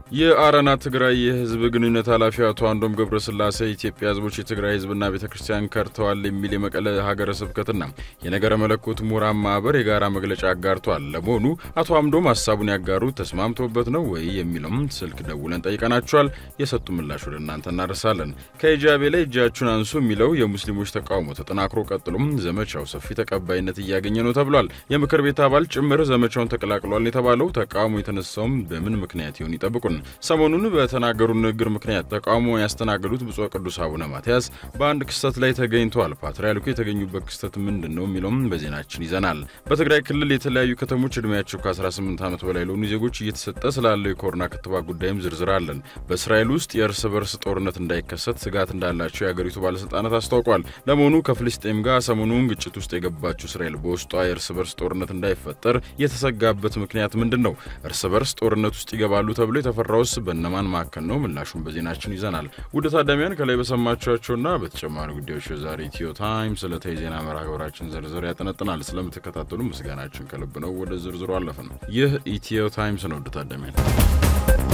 የአረና ትግራይ የህዝብ ግንኙነት ኃላፊ አቶ አንዶም ገብረስላሴ ኢትዮጵያ ህዝቦች የትግራይ ህዝብና ቤተ ክርስቲያን ከርተዋል የሚል የመቀለ ሀገረ ስብከትና የነገረ መለኮት ምሁራን ማህበር የጋራ መግለጫ አጋርቷል። ለመሆኑ አቶ አምዶም ሀሳቡን ያጋሩት ተስማምቶበት ነው ወይ የሚለውም ስልክ ደውለን ጠይቀናቸዋል። የሰጡ ምላሽ ወደ እናንተ እናደርሳለን። ከሂጃቤ ላይ እጃችሁን አንሱ የሚለው የሙስሊሞች ተቃውሞ ተጠናክሮ ቀጥሎም ዘመቻው ሰፊ ተቀባይነት እያገኘ ነው ተብሏል። የምክር ቤት አባል ጭምር ዘመቻውን ተቀላቅሏል የተባለው ተቃውሞ የተነሳውም በምን ምክንያት ይሆን? ይጠብቁን። ሰሞኑን በተናገሩ ንግግር ምክንያት ተቃውሞ ያስተናገዱት ብፁዕ ቅዱስ አቡነ ማትያስ በአንድ ክስተት ላይ ተገኝተዋል። ፓትርያርኩ የተገኙበት ክስተት ምንድን ነው የሚለውም በዜናችን ይዘናል። በትግራይ ክልል የተለያዩ ከተሞች ዕድሜያቸው ከ18 ዓመት በላይ ለሆኑ ዜጎች እየተሰጠ ስላለው የኮሮና ክትባት ጉዳይም ዝርዝር አለን። በእስራኤል ውስጥ የእርስ በርስ ጦርነት እንዳይከሰት ስጋት እንዳላቸው የአገሪቱ ባለስልጣናት አስታውቋል። ለመሆኑ ከፍልስጤም ጋር ሰሞኑን ግጭት ውስጥ የገባችው እስራኤል በውስጧ የእርስ በርስ ጦርነት እንዳይፈጠር የተሰጋበት ምክንያት ምንድን ነው? እርስ በርስ ጦርነት ውስጥ ይገባሉ ተብሎ የተፈራ ራውስ በእነማን መካከል ነው? ምላሹን በዜናችን ይዘናል። ውድ ታዳሚያን ከላይ በሰማችኋቸውና በተጨማሪ ጉዳዮች የዛሬ ኢትዮ ታይም ዕለታዊ ዜና መርሃ ግብራችን ዝርዝር ያጠነጥናል። ስለምትከታተሉ ምስጋናችን ከልብ ነው። ወደ ዝርዝሩ አለፍን። ይህ ኢትዮ ታይምስ ነው። ውድ ታዳሚያን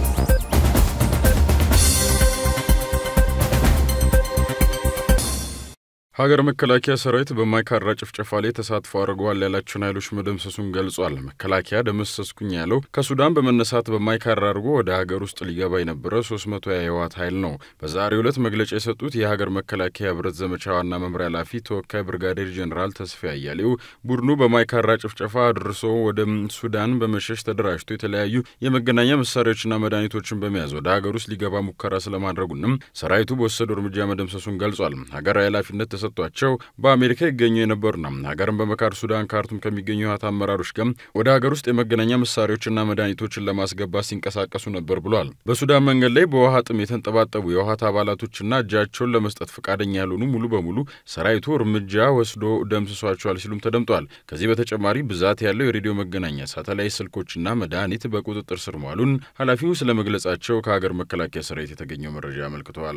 ሀገር መከላከያ ሰራዊት በማይካድራ ጭፍጨፋ ላይ ተሳትፎ አድርገዋል ያላቸውን ኃይሎች መደምሰሱን ገልጿል። መከላከያ ደመሰስኩኝ ያለው ከሱዳን በመነሳት በማይካድራ አድርጎ ወደ ሀገር ውስጥ ሊገባ የነበረ 300 የህወሓት ኃይል ነው። በዛሬው ዕለት መግለጫ የሰጡት የሀገር መከላከያ ህብረት ዘመቻ ዋና መምሪያ ኃላፊ ተወካይ ብርጋዴር ጄኔራል ተስፋ አያሌው ቡድኑ በማይካድራ ጭፍጨፋ አድርሶ ወደ ሱዳን በመሸሽ ተደራጅቶ የተለያዩ የመገናኛ መሳሪያዎችና መድኃኒቶችን በመያዝ ወደ ሀገር ውስጥ ሊገባ ሙከራ ስለማድረጉንም ሰራዊቱ በወሰደው እርምጃ መደምሰሱን ገልጿል። ሀገራዊ ኃላፊነት ተሰጥቷቸው በአሜሪካ ይገኙ የነበሩና ሀገርን በመካድ ሱዳን ካርቱም ከሚገኙ የህወሓት አመራሮች ጋር ወደ ሀገር ውስጥ የመገናኛ መሳሪያዎችና መድኃኒቶችን ለማስገባት ሲንቀሳቀሱ ነበር ብሏል። በሱዳን መንገድ ላይ በውሃ ጥም የተንጠባጠቡ የህወሓት አባላቶችና እጃቸውን ለመስጠት ፈቃደኛ ያልሆኑ ሙሉ በሙሉ ሰራዊቱ እርምጃ ወስዶ ደምስሷቸዋል ሲሉም ተደምጧል። ከዚህ በተጨማሪ ብዛት ያለው የሬዲዮ መገናኛ፣ ሳተላይት ስልኮችና መድኃኒት በቁጥጥር ስር መዋሉን ኃላፊው ስለ መግለጻቸው ከሀገር መከላከያ ሰራዊት የተገኘው መረጃ አመልክተዋል።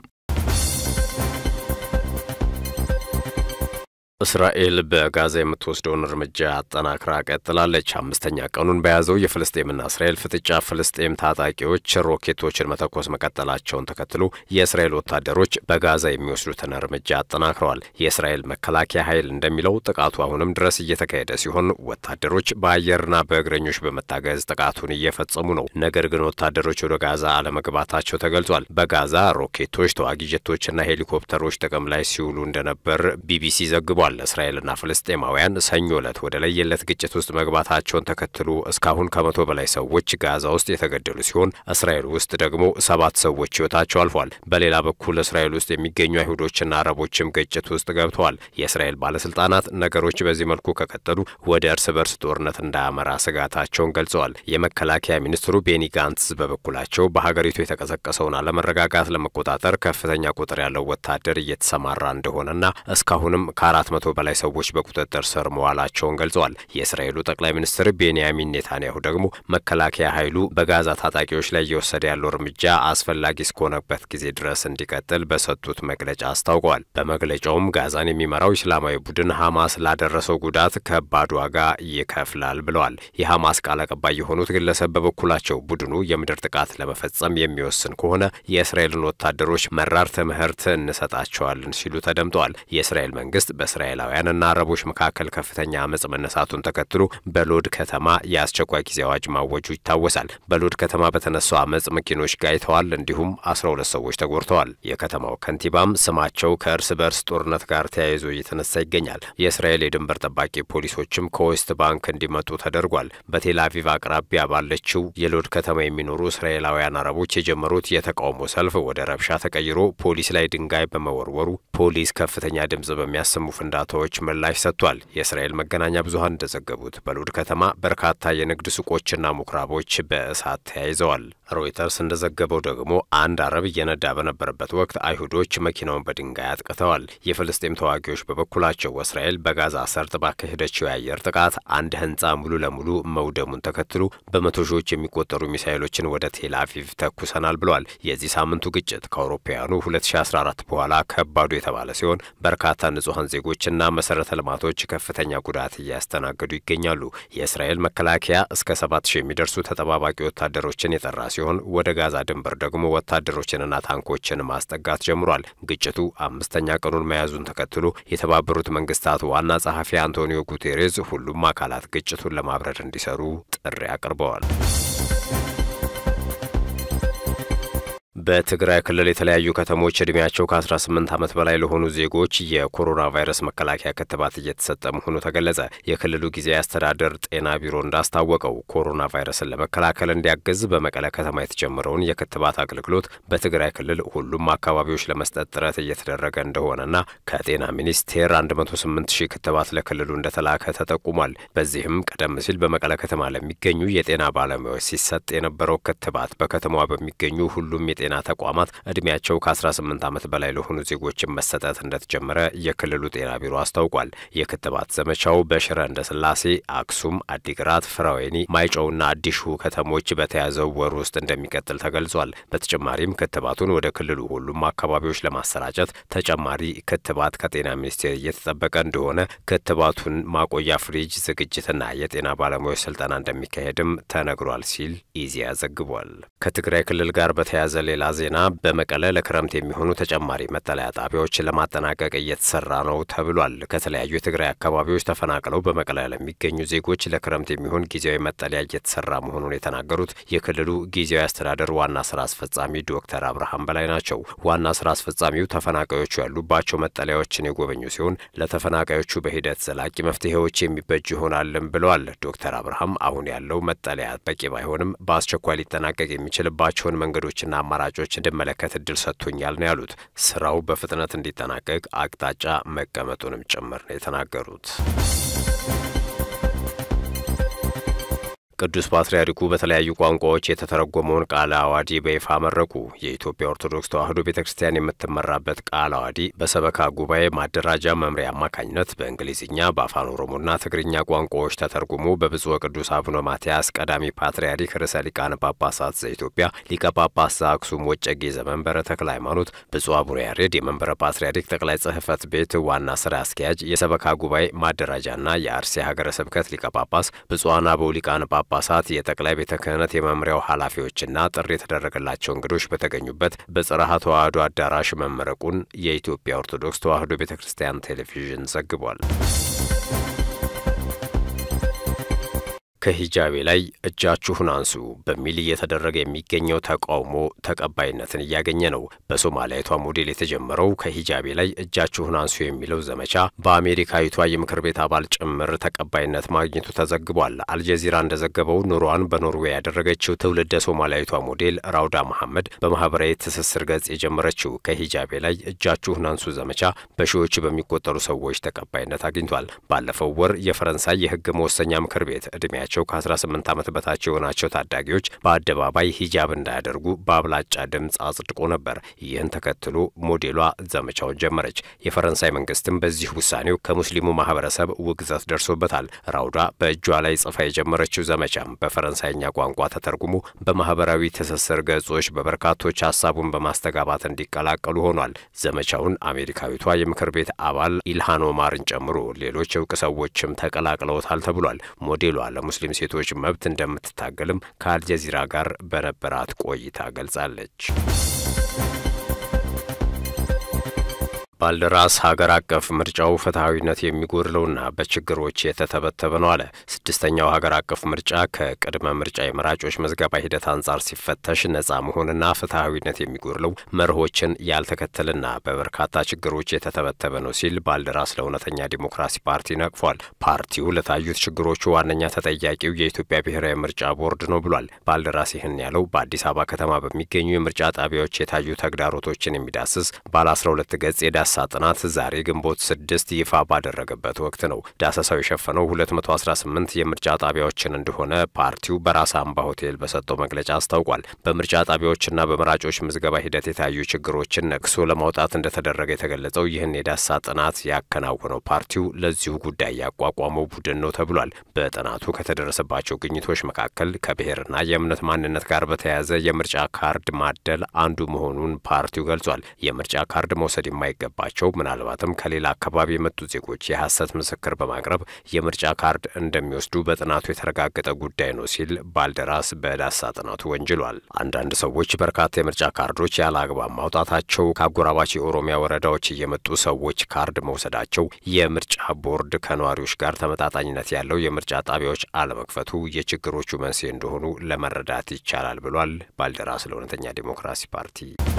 እስራኤል በጋዛ የምትወስደውን እርምጃ አጠናክራ ቀጥላለች። አምስተኛ ቀኑን በያዘው የፍልስጤምና እስራኤል ፍጥጫ ፍልስጤም ታጣቂዎች ሮኬቶችን መተኮስ መቀጠላቸውን ተከትሎ የእስራኤል ወታደሮች በጋዛ የሚወስዱትን እርምጃ አጠናክረዋል። የእስራኤል መከላከያ ኃይል እንደሚለው ጥቃቱ አሁንም ድረስ እየተካሄደ ሲሆን ወታደሮች በአየርና በእግረኞች በመታገዝ ጥቃቱን እየፈጸሙ ነው። ነገር ግን ወታደሮች ወደ ጋዛ አለመግባታቸው ተገልጿል። በጋዛ ሮኬቶች፣ ተዋጊ ጀቶችና ሄሊኮፕተሮች ጥቅም ላይ ሲውሉ እንደነበር ቢቢሲ ዘግቧል። እስራኤልና ፍልስጤማውያን ሰኞ ዕለት ወደ ለየለት ግጭት ውስጥ መግባታቸውን ተከትሎ እስካሁን ከመቶ በላይ ሰዎች ጋዛ ውስጥ የተገደሉ ሲሆን እስራኤል ውስጥ ደግሞ ሰባት ሰዎች ሕይወታቸው አልፏል። በሌላ በኩል እስራኤል ውስጥ የሚገኙ አይሁዶችና አረቦችም ግጭት ውስጥ ገብተዋል። የእስራኤል ባለስልጣናት ነገሮች በዚህ መልኩ ከቀጠሉ ወደ እርስ በርስ ጦርነት እንዳያመራ ስጋታቸውን ገልጸዋል። የመከላከያ ሚኒስትሩ ቤኒ ጋንትስ በበኩላቸው በሀገሪቱ የተቀሰቀሰውን አለመረጋጋት ለመቆጣጠር ከፍተኛ ቁጥር ያለው ወታደር እየተሰማራ እንደሆነና እስካሁንም ከአራት መቶ በላይ ሰዎች በቁጥጥር ስር መዋላቸውን ገልጸዋል። የእስራኤሉ ጠቅላይ ሚኒስትር ቤንያሚን ኔታንያሁ ደግሞ መከላከያ ኃይሉ በጋዛ ታጣቂዎች ላይ እየወሰደ ያለው እርምጃ አስፈላጊ እስከሆነበት ጊዜ ድረስ እንዲቀጥል በሰጡት መግለጫ አስታውቀዋል። በመግለጫውም ጋዛን የሚመራው እስላማዊ ቡድን ሐማስ ላደረሰው ጉዳት ከባድ ዋጋ ይከፍላል ብለዋል። የሐማስ ቃል አቀባይ የሆኑት ግለሰብ በበኩላቸው ቡድኑ የምድር ጥቃት ለመፈጸም የሚወስን ከሆነ የእስራኤልን ወታደሮች መራር ትምህርት እንሰጣቸዋለን ሲሉ ተደምጠዋል። የእስራኤል መንግስት በእስራኤላውያንና አረቦች መካከል ከፍተኛ አመፅ መነሳቱን ተከትሎ በሎድ ከተማ የአስቸኳይ ጊዜ አዋጅ ማወጁ ይታወሳል። በሎድ ከተማ በተነሳው አመፅ መኪኖች ጋይተዋል፣ እንዲሁም አስራ ሁለት ሰዎች ተጎድተዋል። የከተማው ከንቲባም ስማቸው ከእርስ በርስ ጦርነት ጋር ተያይዞ እየተነሳ ይገኛል። የእስራኤል የድንበር ጠባቂ ፖሊሶችም ከዌስት ባንክ እንዲመጡ ተደርጓል። በቴል አቪቭ አቅራቢያ ባለችው የሎድ ከተማ የሚኖሩ እስራኤላውያን አረቦች የጀመሩት የተቃውሞ ሰልፍ ወደ ረብሻ ተቀይሮ ፖሊስ ላይ ድንጋይ በመወርወሩ ፖሊስ ከፍተኛ ድምጽ በሚያሰሙ ፍንዳታዎች ምላሽ ሰጥቷል። የእስራኤል መገናኛ ብዙኃን እንደዘገቡት በሎድ ከተማ በርካታ የንግድ ሱቆችና ምኩራቦች በእሳት ተያይዘዋል። ሮይተርስ እንደዘገበው ደግሞ አንድ አረብ እየነዳ በነበረበት ወቅት አይሁዶች መኪናውን በድንጋይ አጥቅተዋል። የፍልስጤም ተዋጊዎች በበኩላቸው እስራኤል በጋዛ ሰርጥ ባካሄደችው የአየር ጥቃት አንድ ህንፃ ሙሉ ለሙሉ መውደሙን ተከትሎ በመቶ ሺዎች የሚቆጠሩ ሚሳይሎችን ወደ ቴል አቪቭ ተኩሰናል ብለዋል። የዚህ ሳምንቱ ግጭት ከአውሮፓውያኑ 2014 በኋላ ከባዱ የተባለ ሲሆን በርካታ ንጹሐን ዜጎች መንገዶችና መሰረተ ልማቶች ከፍተኛ ጉዳት እያስተናገዱ ይገኛሉ። የእስራኤል መከላከያ እስከ ሰባት ሺህ የሚደርሱ ተጠባባቂ ወታደሮችን የጠራ ሲሆን ወደ ጋዛ ድንበር ደግሞ ወታደሮችንና ታንኮችን ማስጠጋት ጀምሯል። ግጭቱ አምስተኛ ቀኑን መያዙን ተከትሎ የተባበሩት መንግስታት ዋና ጸሐፊ አንቶኒዮ ጉቴሬዝ ሁሉም አካላት ግጭቱን ለማብረድ እንዲሰሩ ጥሪ አቅርበዋል። በትግራይ ክልል የተለያዩ ከተሞች እድሜያቸው ከ18 ዓመት በላይ ለሆኑ ዜጎች የኮሮና ቫይረስ መከላከያ ክትባት እየተሰጠ መሆኑ ተገለጸ። የክልሉ ጊዜያዊ አስተዳደር ጤና ቢሮ እንዳስታወቀው ኮሮና ቫይረስን ለመከላከል እንዲያግዝ በመቀለ ከተማ የተጀመረውን የክትባት አገልግሎት በትግራይ ክልል ሁሉም አካባቢዎች ለመስጠት ጥረት እየተደረገ እንደሆነና ከጤና ሚኒስቴር 108 ሺህ ክትባት ለክልሉ እንደተላከ ተጠቁሟል። በዚህም ቀደም ሲል በመቀለ ከተማ ለሚገኙ የጤና ባለሙያዎች ሲሰጥ የነበረው ክትባት በከተማዋ በሚገኙ ሁሉም የጤና ተቋማት እድሜያቸው ከ18 ዓመት በላይ ለሆኑ ዜጎችን መሰጠት እንደተጀመረ የክልሉ ጤና ቢሮ አስታውቋል። የክትባት ዘመቻው በሽረ እንዳስላሴ፣ አክሱም፣ አዲግራት፣ ፍራዌኒ፣ ማይጨውና አዲሹ ከተሞች በተያዘው ወር ውስጥ እንደሚቀጥል ተገልጿል። በተጨማሪም ክትባቱን ወደ ክልሉ ሁሉም አካባቢዎች ለማሰራጨት ተጨማሪ ክትባት ከጤና ሚኒስቴር እየተጠበቀ እንደሆነ፣ ክትባቱን ማቆያ ፍሪጅ ዝግጅትና የጤና ባለሙያዎች ስልጠና እንደሚካሄድም ተነግሯል ሲል ኢዜአ ዘግቧል። ከትግራይ ክልል ጋር በተያያዘ ሌላ ዜና በመቀለ ለክረምት የሚሆኑ ተጨማሪ መጠለያ ጣቢያዎችን ለማጠናቀቅ እየተሰራ ነው ተብሏል። ከተለያዩ የትግራይ አካባቢዎች ተፈናቅለው በመቀለ ለሚገኙ ዜጎች ለክረምት የሚሆን ጊዜያዊ መጠለያ እየተሰራ መሆኑን የተናገሩት የክልሉ ጊዜያዊ አስተዳደር ዋና ስራ አስፈጻሚ ዶክተር አብርሃም በላይ ናቸው። ዋና ስራ አስፈጻሚው ተፈናቃዮቹ ያሉባቸው መጠለያዎችን የጎበኙ ሲሆን ለተፈናቃዮቹ በሂደት ዘላቂ መፍትሄዎች የሚበጅ ይሆናልም ብለዋል። ዶክተር አብርሃም አሁን ያለው መጠለያ በቂ ባይሆንም በአስቸኳይ ሊጠናቀቅ የሚችልባቸውን መንገዶችና አማራጮች እንድመለከት እድል ሰጥቶኛል ነው ያሉት። ስራው በፍጥነት እንዲጠናቀቅ አቅጣጫ መቀመጡንም ጭምር ነው የተናገሩት። ቅዱስ ፓትርያርኩ በተለያዩ ቋንቋዎች የተተረጎመውን ቃለ አዋዲ በይፋ መረቁ። የኢትዮጵያ ኦርቶዶክስ ተዋሕዶ ቤተ ክርስቲያን የምትመራበት ቃለ አዋዲ በሰበካ ጉባኤ ማደራጃ መምሪያ አማካኝነት በእንግሊዝኛ በአፋን ኦሮሞና ትግርኛ ቋንቋዎች ተተርጉሞ በብፁዕ ቅዱስ አቡነ ማትያስ ቀዳሚ ፓትርያርክ ርዕሰ ሊቃነ ጳጳሳት ዘኢትዮጵያ ሊቀ ጳጳስ ዘአክሱም ወጨጌ ዘመንበረ ተክለ ሃይማኖት፣ ብፁዕ አቡነ ያሬድ የመንበረ ፓትርያርክ ጠቅላይ ጽሕፈት ቤት ዋና ስራ አስኪያጅ፣ የሰበካ ጉባኤ ማደራጃና የአርሲ ሀገረ ስብከት ሊቀ ጳጳስ፣ ብፁዓን አበው ሊቃነ ጳጳሳት የጠቅላይ ቤተ ክህነት የመምሪያው ኃላፊዎችና ጥሪ የተደረገላቸው እንግዶች በተገኙበት በጽርሐ ተዋሕዶ አዳራሽ መመረቁን የኢትዮጵያ ኦርቶዶክስ ተዋሕዶ ቤተ ክርስቲያን ቴሌቪዥን ዘግቧል። ከሂጃቤ ላይ እጃችሁን አንሱ በሚል እየተደረገ የሚገኘው ተቃውሞ ተቀባይነትን እያገኘ ነው። በሶማሊያዊቷ ሞዴል የተጀመረው ከሂጃቤ ላይ እጃችሁን አንሱ የሚለው ዘመቻ በአሜሪካዊቷ የምክር ቤት አባል ጭምር ተቀባይነት ማግኘቱ ተዘግቧል። አልጀዚራ እንደዘገበው ኑሯን በኖርዌይ ያደረገችው ትውልደ ሶማሊያዊቷ ሞዴል ራውዳ መሐመድ በማህበራዊ ትስስር ገጽ የጀመረችው ከሂጃቤ ላይ እጃችሁን አንሱ ዘመቻ በሺዎች በሚቆጠሩ ሰዎች ተቀባይነት አግኝቷል። ባለፈው ወር የፈረንሳይ የህግ መወሰኛ ምክር ቤት እድሜያ ቸው ከ18 ዓመት በታች የሆናቸው ታዳጊዎች በአደባባይ ሂጃብ እንዳያደርጉ በአብላጫ ድምፅ አጽድቆ ነበር። ይህን ተከትሎ ሞዴሏ ዘመቻውን ጀመረች። የፈረንሳይ መንግስትም በዚህ ውሳኔው ከሙስሊሙ ማህበረሰብ ውግዘት ደርሶበታል። ራውዳ በእጇ ላይ ጽፋ የጀመረችው ዘመቻም በፈረንሳይኛ ቋንቋ ተተርጉሞ በማህበራዊ ትስስር ገጾች በበርካቶች ሀሳቡን በማስተጋባት እንዲቀላቀሉ ሆኗል። ዘመቻውን አሜሪካዊቷ የምክር ቤት አባል ኢልሃን ኦማርን ጨምሮ ሌሎች እውቅ ሰዎችም ተቀላቅለውታል ተብሏል። ሞዴሏ ለሙስሊም ሴቶች መብት እንደምትታገልም ከአልጀዚራ ጋር በነበራት ቆይታ ገልጻለች። ባልደራስ ሀገር አቀፍ ምርጫው ፍትሐዊነት የሚጎድለውና በችግሮች የተተበተበ ነው አለ። ስድስተኛው ሀገር አቀፍ ምርጫ ከቅድመ ምርጫ የመራጮች መዝገባ ሂደት አንጻር ሲፈተሽ ነጻ መሆንና ፍትሐዊነት የሚጎድለው መርሆችን ያልተከተልና በበርካታ ችግሮች የተተበተበ ነው ሲል ባልደራስ ለእውነተኛ ዲሞክራሲ ፓርቲ ነቅፏል። ፓርቲው ለታዩት ችግሮቹ ዋነኛ ተጠያቂው የኢትዮጵያ ብሔራዊ ምርጫ ቦርድ ነው ብሏል። ባልደራስ ይህን ያለው በአዲስ አበባ ከተማ በሚገኙ የምርጫ ጣቢያዎች የታዩ ተግዳሮቶችን የሚዳስስ ባለ 12 ገጽ የዳ ሳ ጥናት ዛሬ ግንቦት ስድስት ይፋ ባደረገበት ወቅት ነው። ዳሰሳው የሸፈነው 218 የምርጫ ጣቢያዎችን እንደሆነ ፓርቲው በራስ አምባ ሆቴል በሰጠው መግለጫ አስታውቋል። በምርጫ ጣቢያዎችና በመራጮች ምዝገባ ሂደት የታዩ ችግሮችን ነቅሶ ለማውጣት እንደተደረገ የተገለጸው ይህን የዳሳ ጥናት ያከናወነው ፓርቲው ለዚሁ ጉዳይ ያቋቋመው ቡድን ነው ተብሏል። በጥናቱ ከተደረሰባቸው ግኝቶች መካከል ከብሔርና የእምነት ማንነት ጋር በተያያዘ የምርጫ ካርድ ማደል አንዱ መሆኑን ፓርቲው ገልጿል። የምርጫ ካርድ መውሰድ የማይገባ የሚኖርባቸው ምናልባትም ከሌላ አካባቢ የመጡ ዜጎች የሐሰት ምስክር በማቅረብ የምርጫ ካርድ እንደሚወስዱ በጥናቱ የተረጋገጠ ጉዳይ ነው ሲል ባልደራስ በዳሰሳ ጥናቱ ወንጅሏል። አንዳንድ ሰዎች በርካታ የምርጫ ካርዶች ያለ አግባብ ማውጣታቸው፣ ከአጎራባች የኦሮሚያ ወረዳዎች እየመጡ ሰዎች ካርድ መውሰዳቸው፣ የምርጫ ቦርድ ከነዋሪዎች ጋር ተመጣጣኝነት ያለው የምርጫ ጣቢያዎች አለመክፈቱ የችግሮቹ መንስኤ እንደሆኑ ለመረዳት ይቻላል ብሏል ባልደራስ ለእውነተኛ ዴሞክራሲ ፓርቲ።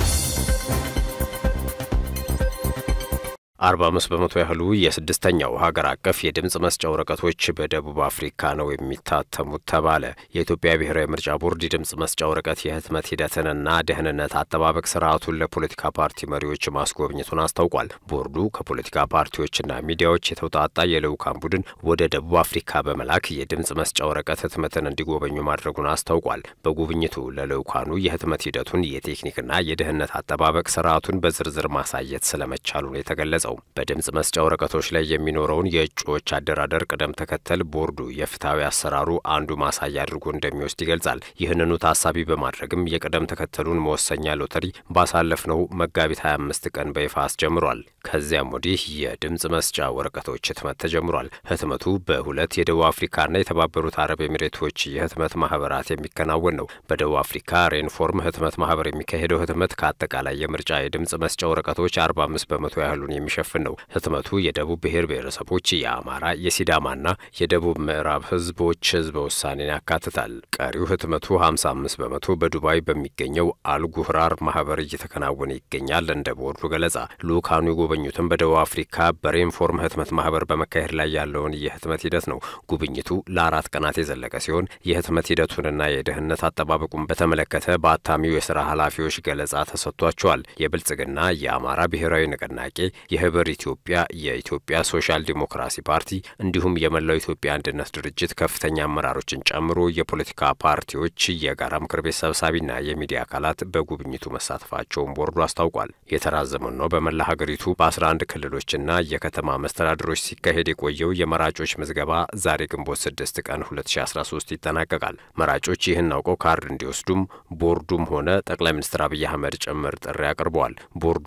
አርባ አምስት በመቶ ያህሉ የስድስተኛው ሀገር አቀፍ የድምፅ መስጫ ወረቀቶች በደቡብ አፍሪካ ነው የሚታተሙት ተባለ። የኢትዮጵያ ብሔራዊ ምርጫ ቦርድ የድምፅ መስጫ ወረቀት የህትመት ሂደትንና ደህንነት አጠባበቅ ስርዓቱን ለፖለቲካ ፓርቲ መሪዎች ማስጎብኘቱን አስታውቋል። ቦርዱ ከፖለቲካ ፓርቲዎችና ሚዲያዎች የተውጣጣ የልዑካን ቡድን ወደ ደቡብ አፍሪካ በመላክ የድምፅ መስጫ ወረቀት ህትመትን እንዲጎበኙ ማድረጉን አስታውቋል። በጉብኝቱ ለልዑካኑ የህትመት ሂደቱን የቴክኒክና የደህንነት አጠባበቅ ስርዓቱን በዝርዝር ማሳየት ስለመቻሉ ነው የተገለጸው። በድምፅ መስጫ ወረቀቶች ላይ የሚኖረውን የእጩዎች አደራደር ቅደም ተከተል ቦርዱ የፍትሐዊ አሰራሩ አንዱ ማሳያ አድርጎ እንደሚወስድ ይገልጻል። ይህንኑ ታሳቢ በማድረግም የቅደም ተከተሉን መወሰኛ ሎተሪ ባሳለፍነው መጋቢት 25 ቀን በይፋ አስጀምሯል። ከዚያም ወዲህ የድምፅ መስጫ ወረቀቶች ህትመት ተጀምሯል። ህትመቱ በሁለት የደቡብ አፍሪካና የተባበሩት አረብ ኤሚሬቶች የህትመት ማህበራት የሚከናወን ነው። በደቡብ አፍሪካ ሬንፎርም ህትመት ማህበር የሚካሄደው ህትመት ከአጠቃላይ የምርጫ የድምፅ መስጫ ወረቀቶች 45 በመቶ ያህሉን የሚሸ የሚሸፍን ነው። ህትመቱ የደቡብ ብሔር ብሔረሰቦች፣ የአማራ፣ የሲዳማና የደቡብ ምዕራብ ህዝቦች ህዝበ ውሳኔን ያካትታል። ቀሪው ህትመቱ 55 በመቶ በዱባይ በሚገኘው አልጉህራር ማህበር እየተከናወነ ይገኛል። እንደ ቦርዱ ገለጻ ልኡካኑ የጎበኙትም በደቡብ አፍሪካ በሬንፎርም ህትመት ማህበር በመካሄድ ላይ ያለውን የህትመት ሂደት ነው። ጉብኝቱ ለአራት ቀናት የዘለቀ ሲሆን የህትመት ሂደቱንና የደህንነት አጠባበቁን በተመለከተ በአታሚው የስራ ኃላፊዎች ገለጻ ተሰጥቷቸዋል። የብልጽግና የአማራ ብሔራዊ ንቅናቄ የህብር ኢትዮጵያ፣ የኢትዮጵያ ሶሻል ዲሞክራሲ ፓርቲ እንዲሁም የመላው ኢትዮጵያ አንድነት ድርጅት ከፍተኛ አመራሮችን ጨምሮ የፖለቲካ ፓርቲዎች የጋራ ምክር ቤት ሰብሳቢና የሚዲያ አካላት በጉብኝቱ መሳተፋቸውን ቦርዱ አስታውቋል። የተራዘመው ነው በመላ ሀገሪቱ በ11 ክልሎችና የከተማ መስተዳድሮች ሲካሄድ የቆየው የመራጮች ምዝገባ ዛሬ ግንቦት 6 ቀን 2013 ይጠናቀቃል። መራጮች ይህን አውቀው ካርድ እንዲወስዱም ቦርዱም ሆነ ጠቅላይ ሚኒስትር አብይ አህመድ ጭምር ጥሪ አቅርበዋል። ቦርዱ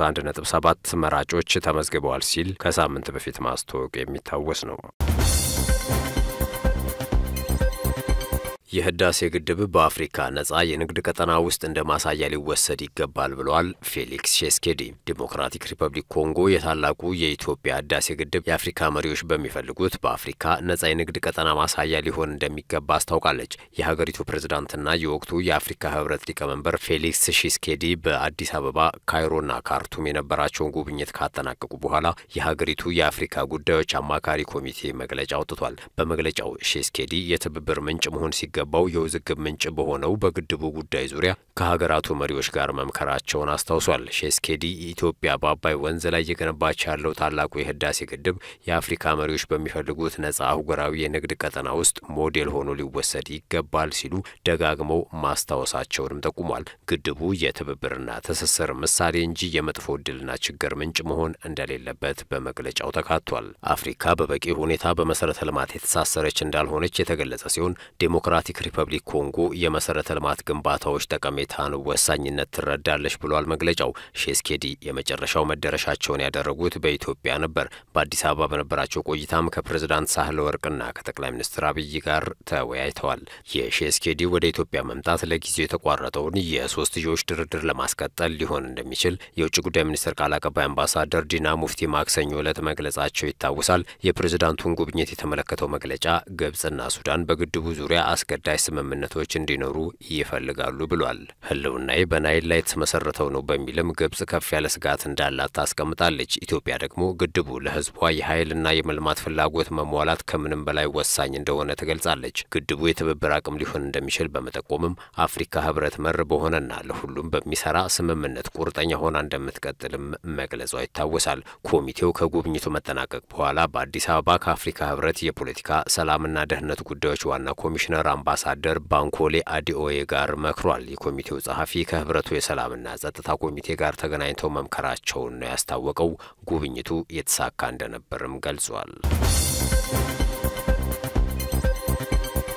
31.7 መራጮች ተመዝግበዋል ሲል ከሳምንት በፊት ማስታወቅ የሚታወስ ነው። የህዳሴ ግድብ በአፍሪካ ነጻ የንግድ ቀጠና ውስጥ እንደ ማሳያ ሊወሰድ ይገባል ብለዋል ፌሊክስ ሼስኬዲ። ዲሞክራቲክ ሪፐብሊክ ኮንጎ የታላቁ የኢትዮጵያ ህዳሴ ግድብ የአፍሪካ መሪዎች በሚፈልጉት በአፍሪካ ነጻ የንግድ ቀጠና ማሳያ ሊሆን እንደሚገባ አስታውቃለች። የሀገሪቱ ፕሬዝዳንትና የወቅቱ የአፍሪካ ህብረት ሊቀመንበር ፌሊክስ ሼስኬዲ በአዲስ አበባ፣ ካይሮና ካርቱም የነበራቸውን ጉብኝት ካጠናቀቁ በኋላ የሀገሪቱ የአፍሪካ ጉዳዮች አማካሪ ኮሚቴ መግለጫ አውጥቷል። በመግለጫው ሼስኬዲ የትብብር ምንጭ መሆን ሲገ ባው የውዝግብ ምንጭ በሆነው በግድቡ ጉዳይ ዙሪያ ከሀገራቱ መሪዎች ጋር መምከራቸውን አስታውሷል። ሼስኬዲ ኢትዮጵያ በአባይ ወንዝ ላይ እየገነባች ያለው ታላቁ የህዳሴ ግድብ የአፍሪካ መሪዎች በሚፈልጉት ነጻ አህጉራዊ የንግድ ቀጠና ውስጥ ሞዴል ሆኖ ሊወሰድ ይገባል ሲሉ ደጋግመው ማስታወሳቸውንም ጠቁሟል። ግድቡ የትብብርና ትስስር ምሳሌ እንጂ የመጥፎ ዕድልና ችግር ምንጭ መሆን እንደሌለበት በመግለጫው ተካቷል። አፍሪካ በበቂ ሁኔታ በመሰረተ ልማት የተሳሰረች እንዳልሆነች የተገለጸ ሲሆን ዴሞክራቲክ ሪፐብሊክ ኮንጎ የመሰረተ ልማት ግንባታዎች ጠቀሜታን ወሳኝነት ትረዳለች ብሏል መግለጫው። ሼስኬዲ የመጨረሻው መዳረሻቸውን ያደረጉት በኢትዮጵያ ነበር። በአዲስ አበባ በነበራቸው ቆይታም ከፕሬዝዳንት ሳህለ ወርቅና ከጠቅላይ ሚኒስትር አብይ ጋር ተወያይተዋል። የሼስኬዲ ወደ ኢትዮጵያ መምጣት ለጊዜው የተቋረጠውን የሶስትዮሽ ድርድር ለማስቀጠል ሊሆን እንደሚችል የውጭ ጉዳይ ሚኒስትር ቃል አቀባይ አምባሳደር ዲና ሙፍቲ ማክሰኞ ዕለት መግለጻቸው ይታወሳል። የፕሬዝዳንቱን ጉብኝት የተመለከተው መግለጫ ግብጽና ሱዳን በግድቡ ዙሪያ አስገዳጅ ስምምነቶች እንዲኖሩ ይፈልጋሉ ብሏል። ህልውናዬ በናይል ላይ የተመሰረተው ነው በሚልም ግብጽ ከፍ ያለ ስጋት እንዳላት ታስቀምጣለች። ኢትዮጵያ ደግሞ ግድቡ ለህዝቧ የኃይልና የመልማት ፍላጎት መሟላት ከምንም በላይ ወሳኝ እንደሆነ ትገልጻለች። ግድቡ የትብብር አቅም ሊሆን እንደሚችል በመጠቆምም አፍሪካ ህብረት መር በሆነና ለሁሉም በሚሰራ ስምምነት ቁርጠኛ ሆና እንደምትቀጥልም መግለጿ ይታወሳል። ኮሚቴው ከጉብኝቱ መጠናቀቅ በኋላ በአዲስ አበባ ከአፍሪካ ህብረት የፖለቲካ ሰላምና ደህንነት ጉዳዮች ዋና ኮሚሽነር አምባሳደር ባንኮሌ አዲኦዬ ጋር መክሯል። የኮሚቴው ጸሐፊ ከህብረቱ የሰላምና ጸጥታ ኮሚቴ ጋር ተገናኝተው መምከራቸውን ነው ያስታወቀው። ጉብኝቱ የተሳካ እንደነበርም ገልጿል።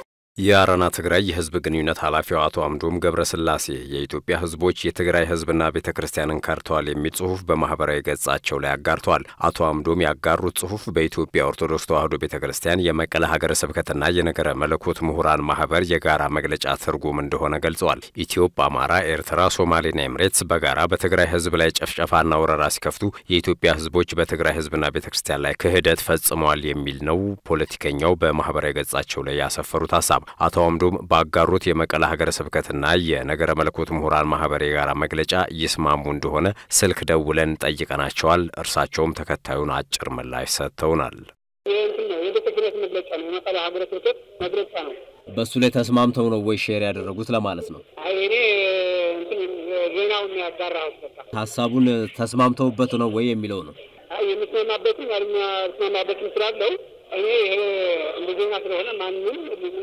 የአረና ትግራይ የህዝብ ግንኙነት ኃላፊው አቶ አምዶም ገብረስላሴ የኢትዮጵያ ህዝቦች የትግራይ ህዝብና ቤተ ክርስቲያንን ከርተዋል የሚል ጽሁፍ በማህበራዊ ገጻቸው ላይ አጋርተዋል። አቶ አምዶም ያጋሩት ጽሁፍ በኢትዮጵያ ኦርቶዶክስ ተዋሕዶ ቤተ ክርስቲያን የመቀለ ሀገረ ስብከትና የነገረ መለኮት ምሁራን ማህበር የጋራ መግለጫ ትርጉም እንደሆነ ገልጸዋል። ኢትዮጵ፣ አማራ፣ ኤርትራ፣ ሶማሌና ኤምሬትስ በጋራ በትግራይ ህዝብ ላይ ጨፍጨፋና ወረራ ሲከፍቱ የኢትዮጵያ ህዝቦች በትግራይ ህዝብና ቤተ ክርስቲያን ላይ ክህደት ፈጽመዋል የሚል ነው ፖለቲከኛው በማህበራዊ ገጻቸው ላይ ያሰፈሩት ሀሳብ አቶ አምዶም ባጋሩት የመቀለ ሀገረ ስብከትና የነገረ መለኮት ምሁራን ማህበር የጋራ መግለጫ ይስማሙ እንደሆነ ስልክ ደውለን ጠይቀናቸዋል። እርሳቸውም ተከታዩን አጭር ምላሽ ሰጥተውናል። ይህ እንትን ነው የቤተ ክህነት መግለጫ ነው። የመቀለ ሀገረ ስብከት መግለጫ ነው። በእሱ ላይ ተስማምተው ነው ወይ ሼር ያደረጉት ለማለት ነው? አይ እኔ እንትን ዜናውን ያጋራሁት በቃ ሀሳቡን ተስማምተውበት ነው ወይ የሚለው ነው። አይ የምስማማበትም ያልምስማማበትም ስላለው እኔ ይሄ እንደ ዜና ስለሆነ ማንም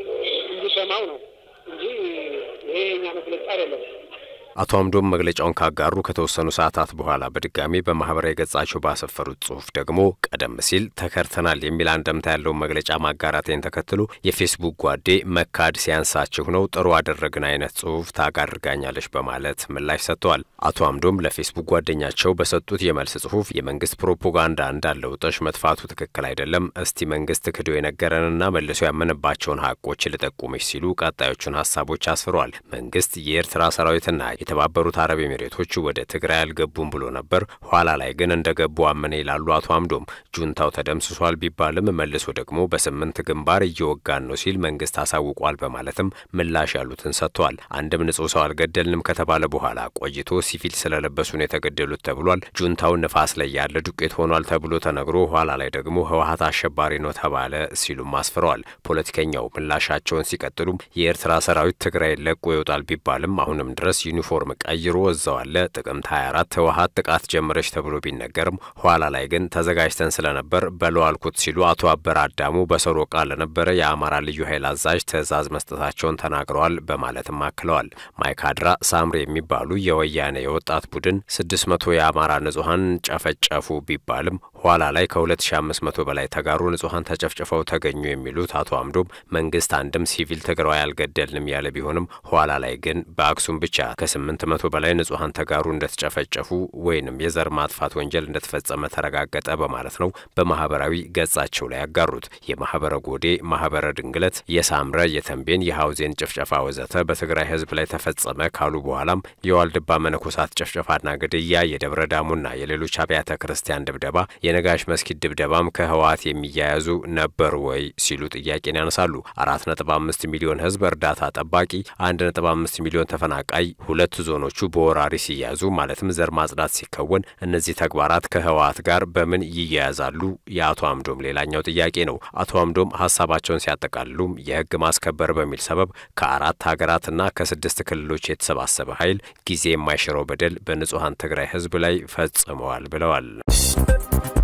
እንዲሰማው ነው እንጂ ይሄ የኛ መግለጫ አይደለም። አቶ አምዶም መግለጫውን ካጋሩ ከተወሰኑ ሰዓታት በኋላ በድጋሚ በማህበራዊ ገጻቸው ባሰፈሩት ጽሁፍ ደግሞ ቀደም ሲል ተከርተናል የሚል አንደምታ ያለውን መግለጫ ማጋራቴን ተከትሎ የፌስቡክ ጓዴ መካድ ሲያንሳችሁ ነው ጥሩ አደረግን አይነት ጽሁፍ ታጋድርጋኛለች በማለት ምላሽ ሰጥተዋል። አቶ አምዶም ለፌስቡክ ጓደኛቸው በሰጡት የመልስ ጽሁፍ የመንግስት ፕሮፓጋንዳ እንዳለው ጠሽ መጥፋቱ ትክክል አይደለም፣ እስቲ መንግስት ክዶ የነገረንና መልሶ ያመነባቸውን ሀቆች ልጠቁምሽ ሲሉ ቀጣዮቹን ሀሳቦች አስፍረዋል። መንግስት የኤርትራ ሰራዊትና የተባበሩት አረብ ኤሚሬቶች ወደ ትግራይ አልገቡም ብሎ ነበር። ኋላ ላይ ግን እንደገቡ አመነ ይላሉ አቶ አምዶም። ጁንታው ተደምስሷል ቢባልም መልሶ ደግሞ በስምንት ግንባር እየወጋን ነው ሲል መንግስት አሳውቋል በማለትም ምላሽ ያሉትን ሰጥተዋል። አንድም ንጹህ ሰው አልገደልንም ከተባለ በኋላ ቆይቶ ሲቪል ስለለበሱ ነው የተገደሉት ተብሏል። ጁንታው ንፋስ ላይ ያለ ዱቄት ሆኗል ተብሎ ተነግሮ ኋላ ላይ ደግሞ ህወሀት አሸባሪ ነው ተባለ ሲሉም አስፍረዋል። ፖለቲከኛው ምላሻቸውን ሲቀጥሉም የኤርትራ ሰራዊት ትግራይ ለቆ ይወጣል ቢባልም አሁንም ድረስ ዩኒፎርም ቀይሮ እዛው አለ። ጥቅምት 24 ህወሀት ጥቃት ጀመረች ተብሎ ቢነገርም ኋላ ላይ ግን ተዘጋጅተን ስለነበር በለው አልኩት ሲሉ አቶ አበረ አዳሙ በሰሮቃ ለነበረ የአማራ ልዩ ኃይል አዛዥ ትዕዛዝ መስጠታቸውን ተናግረዋል በማለትም አክለዋል። ማይካድራ ሳምሬ የሚባሉ የወያኔ የወጣት ቡድን 600 የአማራ ንጹሐን ጨፈጨፉ ቢባልም ኋላ ላይ ከ2500 በላይ ተጋሩ ንጹሐን ተጨፍጭፈው ተገኙ የሚሉት አቶ አምዶም መንግስት አንድም ሲቪል ትግራዋይ አልገደልንም ያለ ቢሆንም ኋላ ላይ ግን በአክሱም ብቻ ከስምንት መቶ በላይ ንጹሐን ተጋሩ እንደተጨፈጨፉ ወይንም የዘር ማጥፋት ወንጀል እንደተፈጸመ ተረጋገጠ በማለት ነው በማህበራዊ ገጻቸው ላይ ያጋሩት። የማህበረ ጎዴ፣ ማህበረ ድንግለት፣ የሳምረ፣ የተንቤን፣ የሐውዜን ጭፍጨፋ ወዘተ በትግራይ ህዝብ ላይ ተፈጸመ ካሉ በኋላም የዋልድባ መነኮሳት ጭፍጨፋና ግድያ፣ የደብረ ዳሙና የሌሎች አብያተ ክርስቲያን ድብደባ፣ የነጋሽ መስጊድ ድብደባም ከህወሓት የሚያያዙ ነበር ወይ ሲሉ ጥያቄን ያነሳሉ። አራት ነጥብ አምስት ሚሊዮን ህዝብ እርዳታ ጠባቂ፣ አንድ ነጥብ አምስት ሚሊዮን ተፈናቃይ ሁለት ዞኖቹ በወራሪ ሲያዙ ማለትም ዘር ማጽዳት ሲከወን እነዚህ ተግባራት ከህወሓት ጋር በምን ይያያዛሉ? የአቶ አምዶም ሌላኛው ጥያቄ ነው። አቶ አምዶም ሀሳባቸውን ሲያጠቃልሉም የህግ ማስከበር በሚል ሰበብ ከአራት ሀገራትና ከስድስት ክልሎች የተሰባሰበ ኃይል ጊዜ የማይሽረው በደል በንጹሐን ትግራይ ህዝብ ላይ ፈጽመዋል ብለዋል።